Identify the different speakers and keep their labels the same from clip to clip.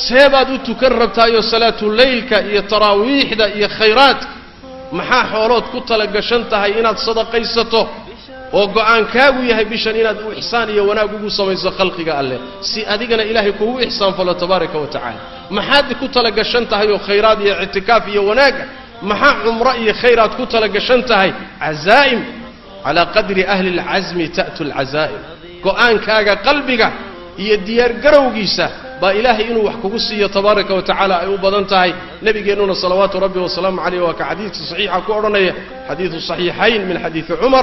Speaker 1: seebaad u tukan rabtaayoo salaatuleylka iyo taraawiixda iyo khayraadka maxaa xoolood ku tala gashan tahay inaad sadaqaysato oo go'aankaagu yahay bishan inaad u ixsaan iyo wanaag ugu samayso khalqiga alleh si adigana ilaahay kugu ixsaan falo tabaaraka wa tacaala maxaad ku tala gashan tahay oo khayraad iyo ictikaaf iyo wanaaga maxaa cumro iyo khayraad ku tala gashan tahay cazaa'im calaa qadri ahli alcasmi ta'tu alcazaa'im go'aankaaga qalbiga iyo diyaargarowgiisa baa ilaahay inuu wax kugu siiyo tabaaraka wa tacaala ay u badan tahay nebigeennuna salawaatu rabbi wasalaamu caleyh waa ka xadiidka saxiixa ku odhanaya xadiidu saxiixayn min xadiidi cumar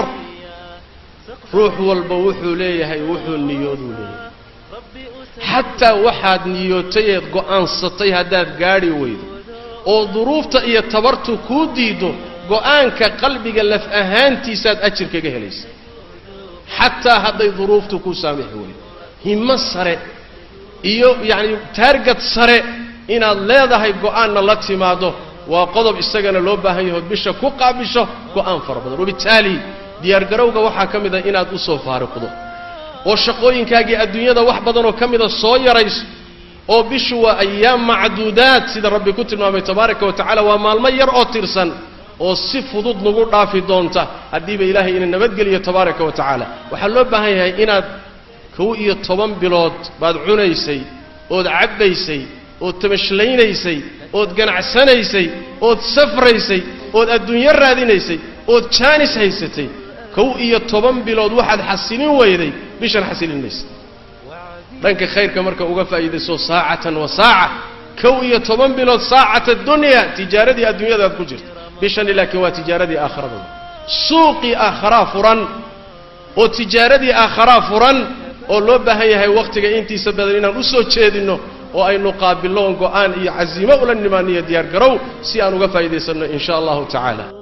Speaker 1: ruux walba wuxuu leeyahay wuxuu niyooduu leeyahay xataa waxaad niyootayeed go'aansatay haddaad gaadhi weydo oo duruufta iyo tabartu kuu diiddo go'aanka qalbiga laf ahaantiisaad ajir kaga helaysa xataa hadday duruuftu kuu saamixi weydo himmo sare iyo yacni taargad sare inaad leedahay go'aanna la timaaddo waa qodob isagana loo baahan yahood bisha ku qaabisho go'aan fara badan wabitaali diyaargarowga waxaa ka mid a inaad u soo faariqdo oo shaqooyinkaagii adduunyada wax badanoo ka mida soo yarayso oo bishu waa ayaam macduudaad sida rabbi ku tilmaamay tabaaraka wa tacala waa maalmo yar oo tirsan oo si fudud nagu dhaafi doonta haddiiba ilaahay ina nabadgeliyo tabaaraka wa tacaala waxaa loo baahan yahay inaad kow iyo toban bilood baad cunaysay ood cabbaysay ood tamashllaynaysay ood ganacsanaysay ood safraysay ood adduunyo raadinaysay ood jaanis haysatay kow iyo toban bilood waxaad xasilin weyday bishan xasilin maysa dhanka khayrka marka uga faa'iidayso saacatan wa saaca kow iyo toban bilood saacata dunya tijaaradii adduunyadaad ku jirta bishani laakiin waa tijaaradii aakharada suuqii aakharaa furan oo tijaaradii aakharaa furan oo loo baahan yahay wakhtiga intiisa badan inaan u soo jeedinno oo aynu qaabilloon go'aan iyo casiimo ula nimaaniyo diyaar garow si aan uga faa'iidaysanno in sha allahu tacaala